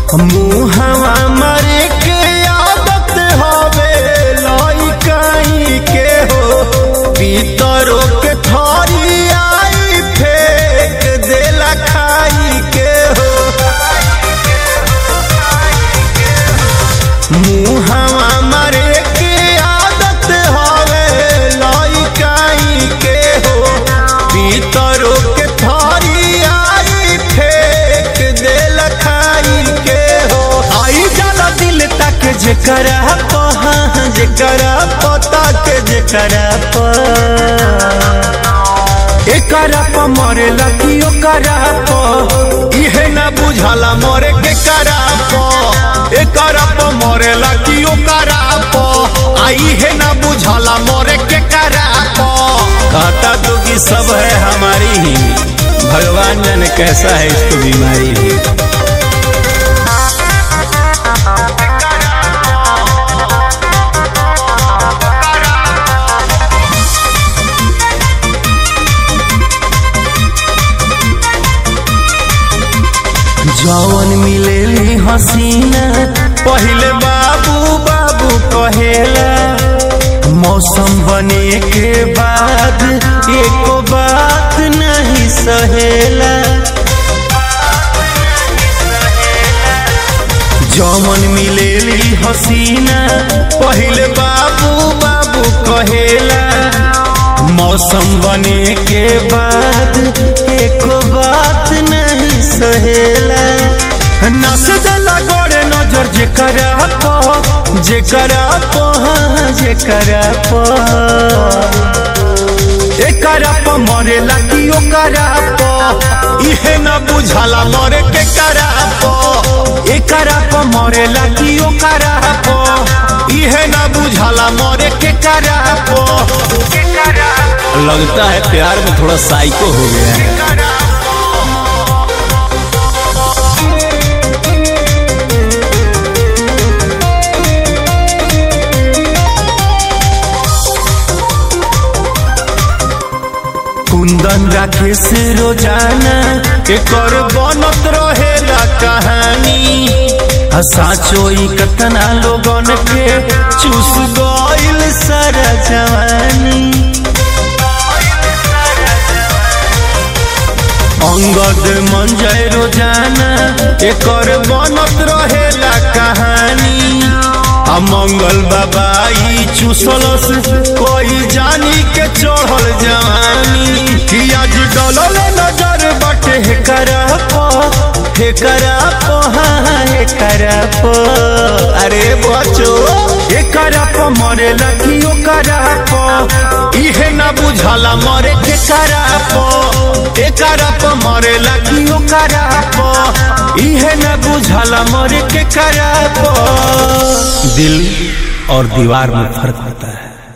मुहवा मरे के आदत हवे लइकाई के हो पीतरो के थरी आई फेंक देला खाई के हो मुहवा मरे के आदत हवे लइकाई के हो पीतरो के थरी आई फेंक देला खाई के हो आई जाला दिल तक जेकरा पहा जेकरा पता के जेकरा प एकरा प मरेला कि ओकरा प इहे ना बुझाला मरे के करा प एकरा प मरेला कि ओकरा प आ इहे ना बुझाला मरे के करा प कहता तो कि सब है हमारी ही भगवान जाने कैसा है इसको बीमारी भी जौन मिलेली हसीना पहले बाबू बाबू कहेला मौसम बने के बाद एको बात नहीं सहेला जौन मिलेली हसीना पहले बाबू बाबू कहेला मौसम बने के बाद एको बात नहीं सहेला नस दला गोरे नजर जेकरा पो जेकरा पो हाँ, जेकरा पो एकरा प मरेला कि ओकरा प इहे न बुझाला मरे के करा प एकरा प मरेला कि ओकरा प इहे न बुझाला मरे के करा प लगता है प्यार में थोड़ा साइको हो गया है कुंदन राखे से रोजाना एकर बनत रहेला कहानी आ साचो ई कतना लोगन के चूस गइल सारा जवानी अंगद मन जाए रोजाना एकर बनत रहेला कहानी आ मंगल बाबा ई चूसलस कोई जानी के चढ़ल जवानी कि आज डलल नजर बटे हे करा पो हे करा पो हाँ हे करा पो अरे बचो हे करा पो मरे लगी ओ करा पो इहे ना बुझाला मरे के करा पो हे करा पो मरे लगी ओ करा पो इहे ना बुझाला मरे के करा पो दिल और दीवार में फर्क होता है